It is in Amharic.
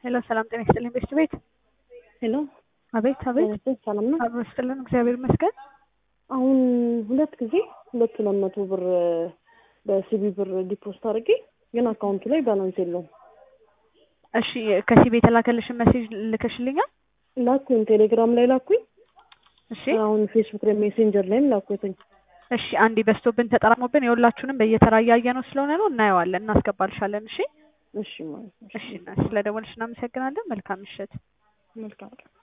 ሄሎ ሰላም ጤና ይስጥልኝ ቤስት ቤት ሄሎ አቤት አቤት ጤና ሰላም ነው? አብሮ ይስጥልን እግዚአብሔር ይመስገን አሁን ሁለት ጊዜ ሁለት ሁለት መቶ ብር በሲቢ ብር ዲፖስት አድርጌ ግን አካውንቱ ላይ ባላንስ የለውም። እሺ ከሲቢ የተላከልሽን ሜሴጅ ልከሽልኛል ላኩኝ፣ ቴሌግራም ላይ ላኩኝ። እሺ አሁን ፌስቡክ ላይ ሜሴንጀር ላይም ላኩትኝ። እሺ አንዴ በስቶብን ተጠራቅሞብን የሁላችሁንም በየተራ እያየ ነው ስለሆነ ነው እናየዋለን እናስገባልሻለን እሺ እሺ ማለት ነው። እሺ ስለ ደወልሽ እናመሰግናለን መልካም ምሽት መልካም ቀን